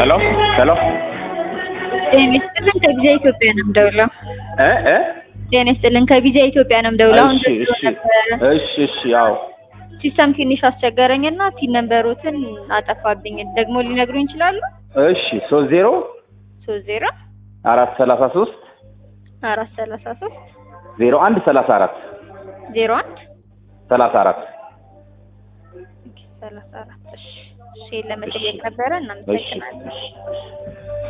ሄሎ ሄሎ ጤና ይስጥልን ከቪዛ ኢትዮጵያ ነው የምደውለው። እ እ ጤና ይስጥልን ከቪዛ ኢትዮጵያ ነው የምደውለው። አሁን እሺ ደውሎ እሺ ነበረ። እሺ እሺ ያው ሲስተም ትንሽ አስቸገረኝና ቲን ነንበሮትን አጠፋብኝ። ደግሞ ሊነግሩኝ ይችላሉ? እሺ ሶስት ዜሮ ሶስት ዜሮ አራት ሰላሳ ሶስት አራት ሰላሳ ሶስት ዜሮ አንድ ሰላሳ አራት ዜሮ አንድ ሰላሳ አራት ሰላሳ አራት እሺ እሺ ለመጠየቅ ነበረ። እሺ እናመሰግናለን። እሺ